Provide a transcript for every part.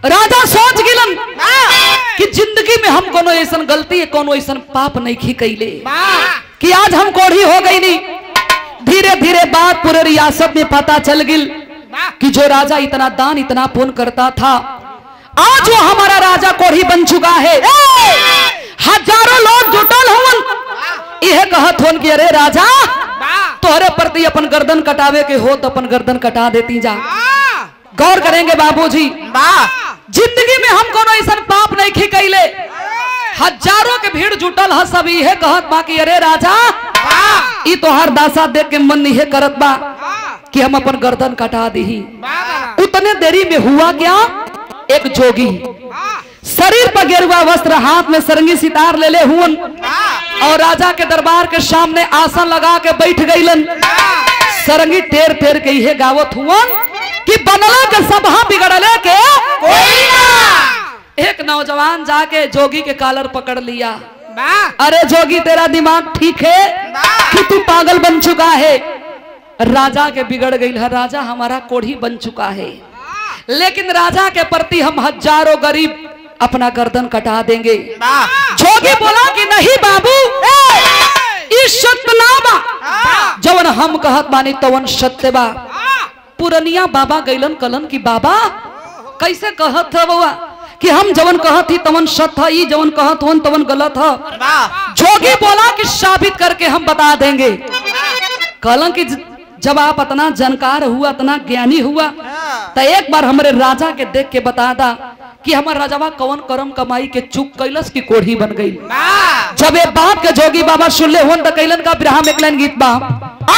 राजा सोच गिलन कि जिंदगी में हम कोनो ऐसन गलती कोनो ऐसन पाप नहीं खी कैले कि आज हम कोढ़ी हो गई नहीं धीरे धीरे बात पूरे रियासत में पता चल गिल कि जो राजा इतना दान इतना पुण्य करता था आज वो हमारा राजा कोढ़ी बन चुका है हजारों लोग जुटल हुन यह कहत होन कि अरे राजा तोहरे प्रति अपन गर्दन कटावे के हो तो अपन गर्दन कटा देती जा गौर करेंगे बाबूजी जिंदगी में हम कोनो ऐसा पाप नहीं खी कैले हजारों के भीड़ जुटल है सब इहे कहत बा कि अरे राजा ई तोहार दासा देख के मन इहे करत बा कि हम अपन गर्दन कटा दही उतने देरी में हुआ क्या एक जोगी शरीर पर गेरुआ वस्त्र हाथ में सरंगी सितार ले ले हुन और राजा के दरबार के सामने आसन लगा के बैठ गईलन सरंगी टेर टेर के इहे गावत हुवन कि बनला के सभा बिगड़ले के एक नौजवान जाके जोगी के कालर पकड़ लिया अरे जोगी तेरा दिमाग ठीक है कि तू पागल बन चुका है राजा के बिगड़ गई है राजा हमारा कोढ़ी बन चुका है लेकिन राजा के प्रति हम हजारों गरीब अपना गर्दन कटा देंगे जोगी बोला कि नहीं बाबू ई सत्य ना बा जवन हम कहत बानी तवन सत्य बा पुरनिया बाबा गैलन कलन की बाबा कैसे कहत है बउआ कि हम जवन कहत ही तवन सत्य है ई जवन कहत हन तवन गलत है जोगी बोला कि साबित करके हम बता देंगे कलन की ज- जब आप इतना जानकार हुआ इतना ज्ञानी हुआ तो एक बार हमारे राजा के देख के बता दा कि हमार राजावा कौन करम कमाई के चुक कैलस की कोढ़ी बन गई जब ये बात के जोगी बाबा सुन ले होन तो कैलन का बिरहा में एकलन गीत बा आ!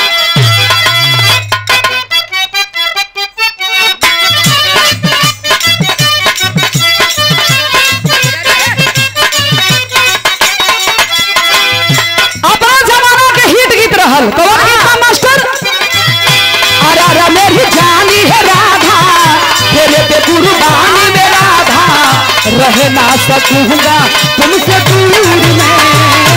अपना जमाना के हिट गीत रहल कौन गीत बा मास्टर अरे अरे मेरी जानी है राधा तेरे पे कुर्बानी में राधा रह ना सकूंगा तुमसे दूर में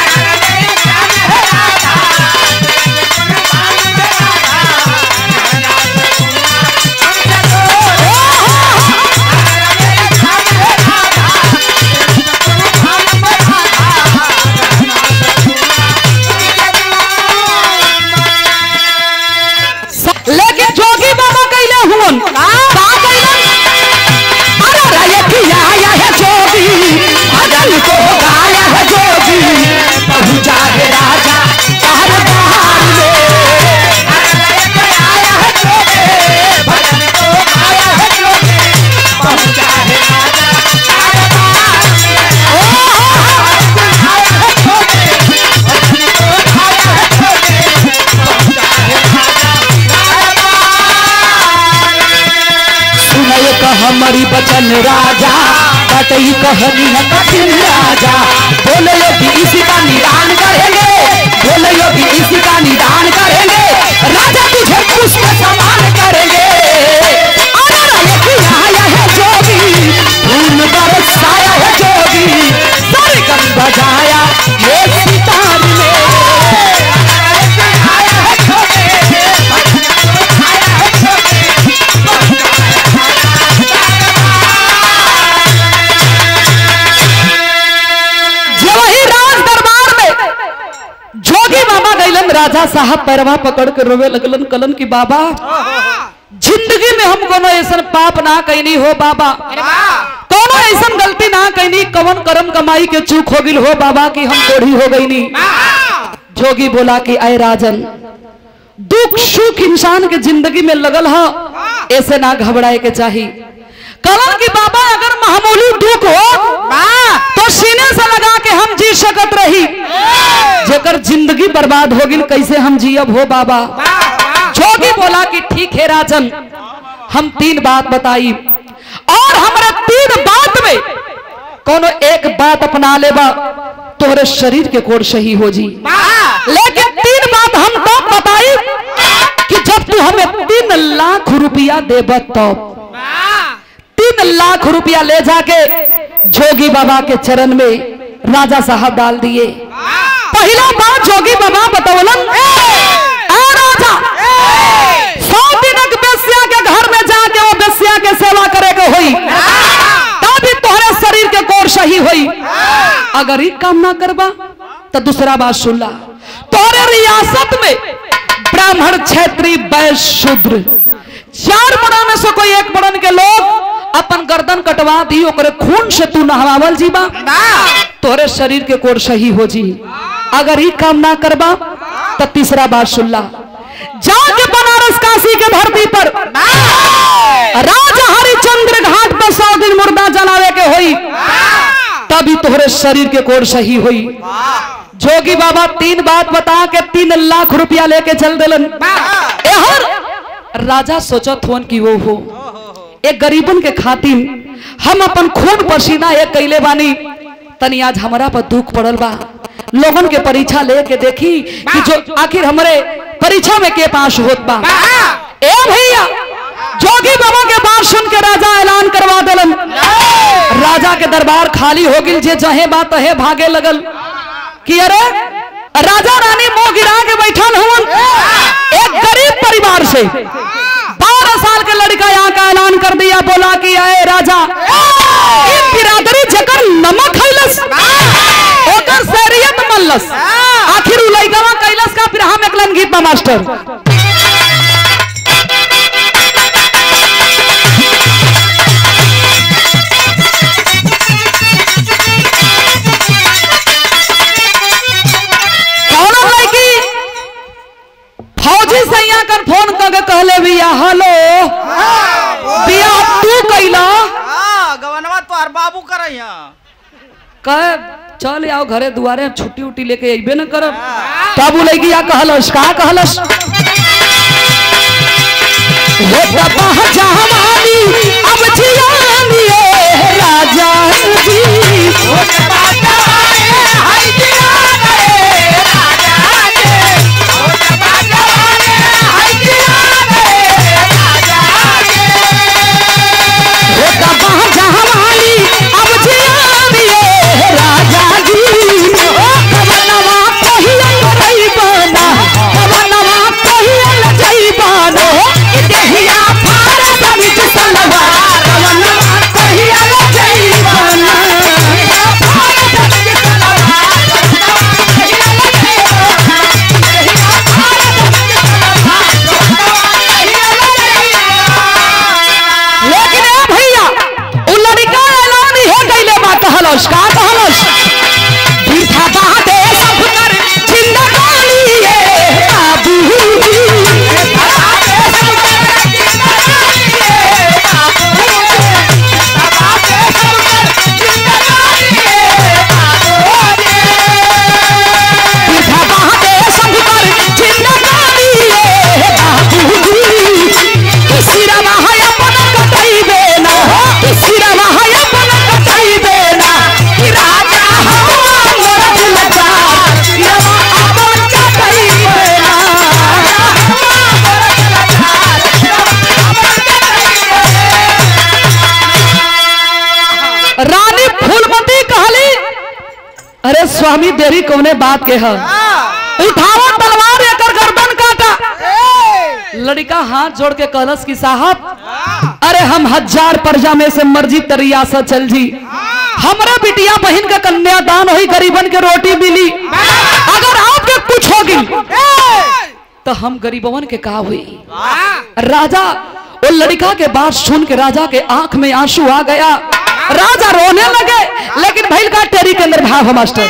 लेकिन जोगी बाबा कैले हुन का कैलन अरे राय किया आया है जोगी भजन को गाया है जोगी पहुंचा है राजा तार बहार में सुनय कह हमारी बचन राजा बटई कहनी है कठिन राजा बोले योगी इसी का निदान करेंगे बोले योगी इसी का निदान करेंगे राजा तुझे पुष्प समान करेंगे अरे राय की आया है जोगी फूल बरसाया है जोगी सरगम बजाया ये सितार में जे वही राज दरबार में जोगी बाबा गैलन राजा साहब पैरवा पकड़ के रोवे लगलन कलन की बाबा जिंदगी में हम कोनो ऐसा पाप ना कैनी हो बाबा कोनो ऐसा गलती ना कैनी कवन करम कमाई के चूक हो गिल हो बाबा की हम कोढ़ी हो गई नी जोगी बोला कि अय राजन दुख सुख इंसान के जिंदगी में लगल है ऐसे ना घबराए के चाहिए कलन की बाबा अगर मामूली दुख हो तो सीने से लगा के हम जी सकत रही जेकर जिंदगी बर्बाद हो गई कैसे हम जियब हो बाबा जोगी बोला कि ठीक है राजन हम तीन बात बताई और हमारे तीन बात में कोनो एक बात अपना लेबा तोहरे शरीर के कोड सही हो जी लेकिन तीन बात हम तो बताई कि जब तू हमें तीन लाख रुपया देब तब तीन लाख रुपया ले जाके जोगी बाबा के चरण में राजा साहब डाल दिए पहला बात जोगी बाबा बतौलन "ए राजा सौ दिनक बेस्या के घर में जाके वो बेस्या के सेवा करे के हुई अगर ही काम ना करबा तो दूसरा बात सुन ला तोरे रियासत में ब्राह्मण क्षेत्रीय वैश्य शूद्र चार बड़ा में से कोई एक बड़न के लोग अपन गर्दन कटवा दी ओकरे खून से तू नहवावल जीबा तोरे शरीर के कोर सही हो जी अगर ही काम ना करबा तो तीसरा बात सुन ला जाके बनारस काशी के धरती पर राजा हरिचंद्र घाट पर सौ दिन मुर्दा जलावे के होई तभी तोहरे शरीर के कोर सही हुई जोगी बाबा तीन बात बता के तीन लाख रुपया लेके चल दिलन एहर राजा सोचत हुन कि वो हो एक गरीबन के खातिर हम अपन खून पसीना एक कैले बानी तनी आज हमरा पर दुख पड़ल बा लोगन के परीक्षा लेके देखी कि जो आखिर हमरे परीक्षा में के पास होत बा ए भैया जोगी बाबा के बात सुन के राजा ऐलान करवा दिलन राजा के दरबार खाली हो गिल जे जहे बात तहे भागे लगल कि अरे राजा रानी मुंह गिरा के बैठल हुन एक गरीब परिवार से बारह साल के लड़का यहाँ का ऐलान कर दिया बोला कि आए राजा ई बिरादरी जकर नमक खैलस ओकर शरीयत मल्लस आखिर उ लइकवा कैलस का फिर हम एकलन गीत बा मास्टर कौनो लड़की फौजी सैया कर फोन करके कहले भैया हेलो बिया तू कैला गवनवा तोहर बाबू करे यहाँ कह चल आओ घरे दुआरे छुट्टी उट्टी लेके अइबे न करब तब उ लड़की या कहलस का कहलस हे बाबा जवानी अब जियानी ए राजा जी हे बाबा जवानी अब जियानी ए राजा जी कवनवा कहियल रइबाना कवनवा कहियल जइबाना देहिया फार समित सलवा कवनवा कहियल जइबाना लेकिन ए भैया उ लड़का ऐलान हे कैले बा कहलस का कहलस बिरथा बादे सब कर जिंदगानी ए बाबू बिरथा बादे सब कर जिंदगानी ए बाबू किसिरवा है अपन कटाइबे ना किसिरवा है अपन कटाइबे ना कि राजा हमर दिलजा किरवा अपन कटाइबे ना रानी फूलमती कहली अरे स्वामी देरी कौने बात के है उठाओ तलवार एकर गर्दन काटा लड़का हाथ जोड़ के कहलस कि साहब अरे हम हजार प्रजा में से मर्जी तरियासा चल जी हमरा बिटिया बहन का कन्यादान हुई गरीबन के रोटी मिली अगर आपके कुछ होगी तो हम गरीबवन के का हुई राजा वो लड़का के बात सुन के राजा के आंख में आंसू आ गया राजा रोने लगे लेकिन भैल का टेरी के अंदर भाव है मास्टर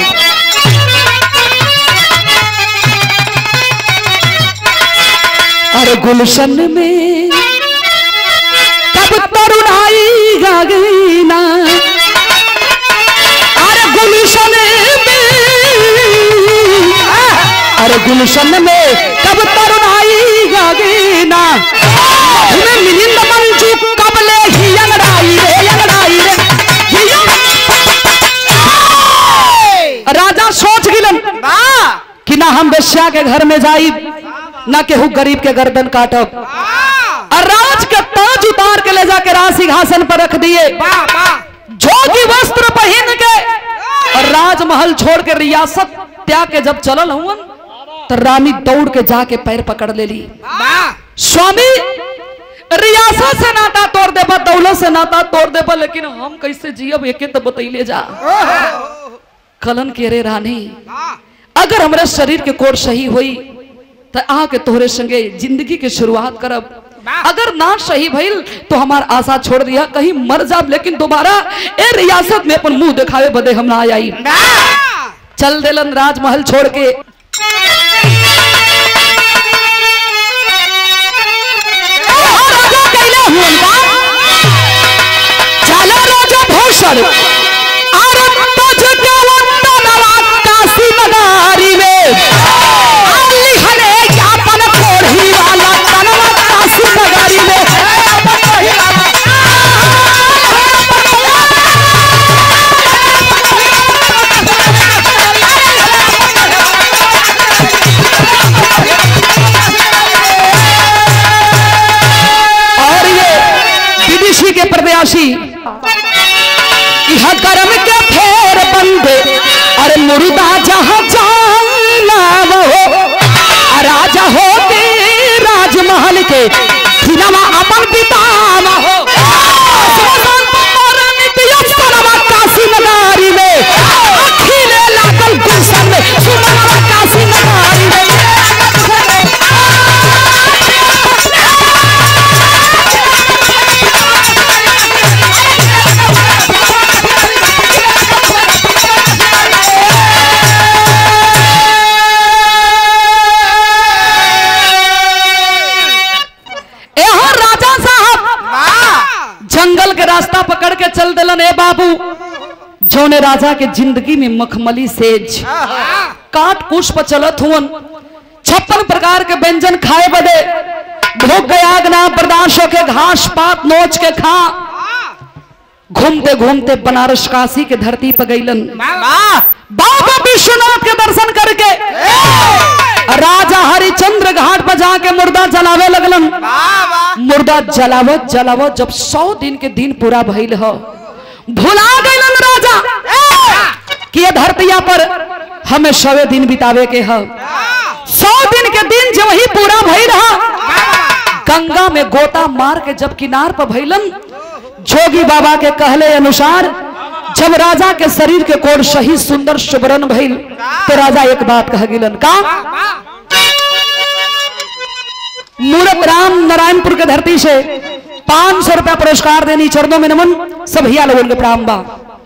अरे गुलशन में कब तरुणाई गई ना अरे गुलशन में अरे गुलशन में कब तरुणाई गई ना तुम्हें मिलिंद मंजू कब ले ही अंगड़ाई रे अंगड़ाई रे हिया। राजा सोच गिलन कि ना हम बेश्या के घर में जाई ना केहू गरीब के गर्दन काटब और राज के ताज उतार के ले जाके राज सिंहासन पर रख दिए जोगी वस्त्र पहन के और राजमहल छोड़ के रियासत त्याग के जब चलल हुन तो रानी दौड़ के जाके पैर पकड़ ले ली स्वामी रियासत से नाता तोड़ देबा दौलत से नाता तोड़ देबा लेकिन हम कैसे जियब एके तो बतैले जा कलन के रे रानी अगर हमारे शरीर के कोर सही हुई तो आके तोहरे संगे जिंदगी के शुरुआत करब अगर ना सही भइल तो हमार आशा छोड़ दिया कहीं मर जाब लेकिन दोबारा ए रियासत में अपन मुंह दिखावे बदे हम ना आई चल देलन राजमहल छोड़ के राजा कैले हुअन का चलो राजा भूषण अरे तुझके वंदनवा काशी नगारी में आली हले अपन कोढ़ी वाला तनवा काशी नगारी में और ये विदेशी के प्रत्याशी यह कर्म के फेर बंदे अरे मुर्दा जहां जाना वो राजा हो के राजमहल के सिनेमा अपन पितामा हो काशी नगारी में अखिले लागल गुलशन में सुमनवा काशी नगारी में यहाँ राजा साहब जंगल के रास्ता पकड़ के चल दिलन ए बाबू जोने राजा के जिंदगी में मखमली सेज काट कुश पर चलत हुवन छप्पन प्रकार के व्यंजन खाए बदे भूख गयाग ना बर्दाश्त होके घास पात नोच के खा घूमते घूमते बनारस काशी के धरती पर गईलन बाबा विश्वनाथ के दर्शन करके राजा हरिचंद्र घाट पर जाके मुर्दा जलावे लगलन मुर्दा जलावत जलावत जब सौ दिन के दिन पूरा भइल ह भुला गईलन राजा कि ये धरतिया पर हमें सवे दिन बितावे के ह सौ दिन के दिन जब ही पूरा भइल ह गंगा में गोता मार के जब किनार पर भइलन जोगी बाबा के कहले अनुसार जब राजा के शरीर के कोड सही सुंदर सुबरन भइल तो राजा एक बात कह गिलन का मूरत राम नारायणपुर के धरती से पांच सौ रुपया पुरस्कार देनी चरणों में नमन सब हिया लोगन के प्रणाम बा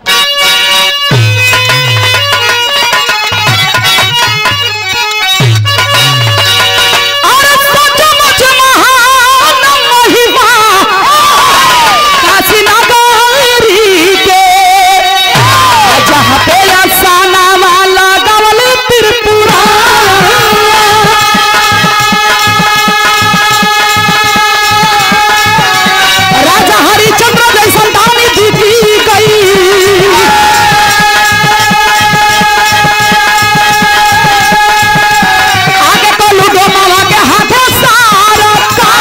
अरे सचमुच महान महिमा काशी नगरी के जहाँ पे अफसाना वाला गवल त्रिपुरा राजा हरिचंद्र जैसन दानी दीदी गई आगे तो लूडो मामा के हाथों सारा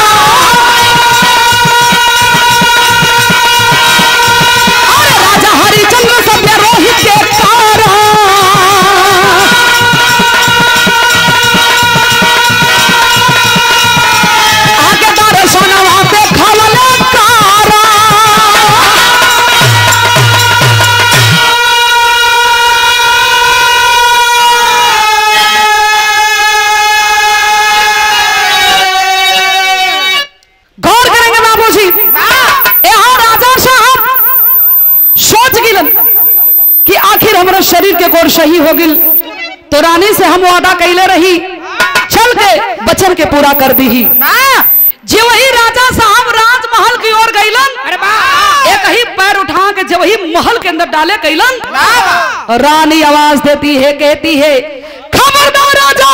अरे राजा हरिचंद्र सभ्य रोहित के तारा आगे दर्शनवा पे खवले कारा गौर करेंगे बाबूजी यहाँ राजा साहब सोच गिलन कि आखिर हमारा शरीर के कोर सही हो गिल तो रानी से हम वादा कैले रही चल के बचन के पूरा कर दी जे वही राजा साहब राजमहल की ओर गईलन एक ही पैर उठा के जब वही महल के अंदर डाले कैलन रानी आवाज देती है कहती है खबरदार राजा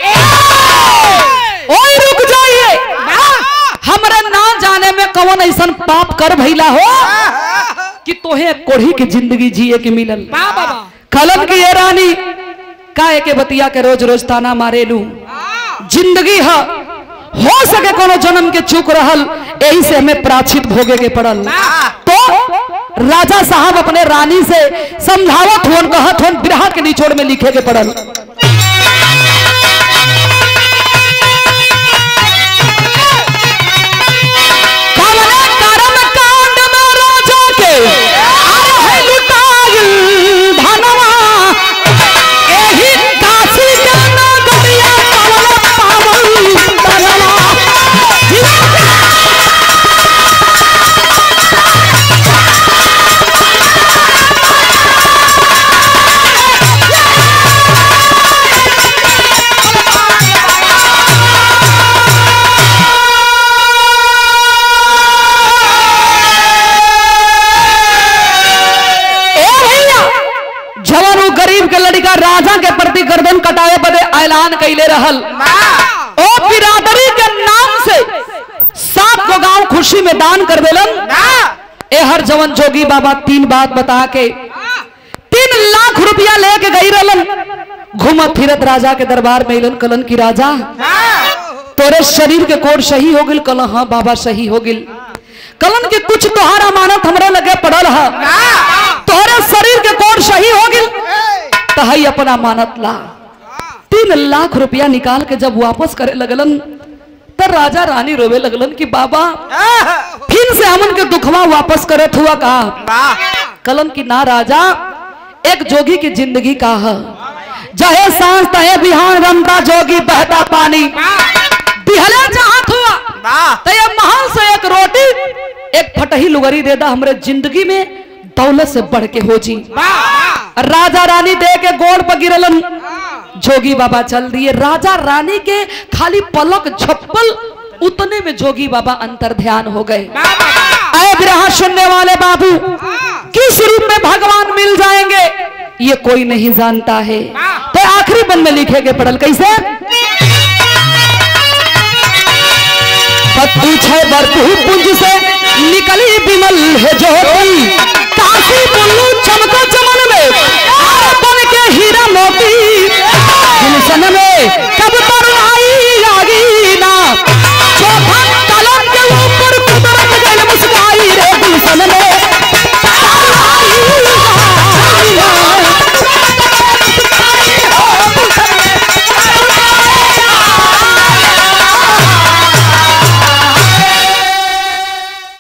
ओए रुक जाइए हमरा ना जाने में कौन ऐसन पाप कर भइला हो कि तोहे कोढ़ी की जिंदगी जिए के मिलल कलम की ये रानी काहे के बतिया के रोज रोज ताना मारे लू जिंदगी है हो सके कोनो जन्म के चूक रहल यही से हमें प्राचित भोगे के पड़ल तो राजा साहब अपने रानी से समझावत हुन कहत हुन बिरहा के निचोड़ में लिखे के पड़ल कवने कर्म कांड में राजा के अरे है लुटाइल धनवा दान कैले रहल ओ बिरादरी के नाम से सात गो गांव खुशी में दान कर देलन ए हर जवन जोगी बाबा तीन बात बता के तीन लाख रुपया लेके गई रहलन घूमत फिरत राजा के दरबार में अलन कलन की राजा तोरे शरीर के कोड सही हो गिल कल हाँ बाबा सही हो गिल कलन के कुछ तोहार अमानत हमरे लगे पड़ल है तोहरे शरीर के कोड सही हो गिल तहई अपना अमानत ला तीन लाख रुपया निकाल के जब वापस करे लगलन तो राजा रानी रोवे लगलन कि बाबा फिर से हमन के दुखवा वापस करे हुआ कहा कलन की ना राजा एक जोगी की जिंदगी का है जहे सांस तहे बिहान रमता जोगी बहता पानी दिहले चाहत हुआ तो ये महल से एक रोटी एक फटही लुगरी दे दा हमरे जिंदगी में दौलत से बढ़ के हो जी राजा रानी दे के गोड़ पर गिरलन जोगी बाबा चल दिए राजा रानी के खाली पलक झप्पल उतने में जोगी बाबा अंतर ध्यान हो गए आए ग्रह सुनने वाले बाबू किस रूप में भगवान मिल जाएंगे ये कोई नहीं जानता है तो आखिरी बंद में लिखे के पड़ल कैसे पूछे बरतू पुंज से निकली बिमल है ज्योति